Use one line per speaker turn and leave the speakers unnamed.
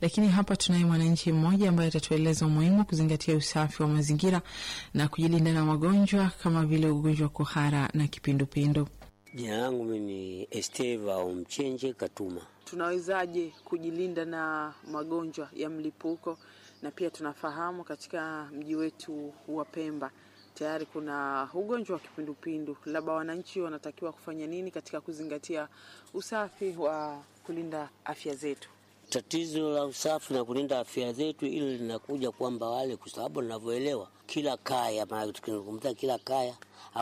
lakini hapa tunaye mwananchi mmoja ambaye atatueleza umuhimu wa kuzingatia usafi wa mazingira na kujilinda na magonjwa kama vile ugonjwa wa kuhara na kipindupindu.
Jina langu mimi ni Esteva Omchenje Katuma.
Tunawezaje kujilinda na magonjwa ya mlipuko? Na pia tunafahamu katika mji wetu wa Pemba tayari kuna ugonjwa wa kipindupindu, labda wananchi wanatakiwa kufanya nini katika kuzingatia usafi wa kulinda afya zetu?
Tatizo la usafi na kulinda afya zetu, ili linakuja kwamba wale, kwa sababu ninavyoelewa, kila kaya, maana tukizungumzia kila kaya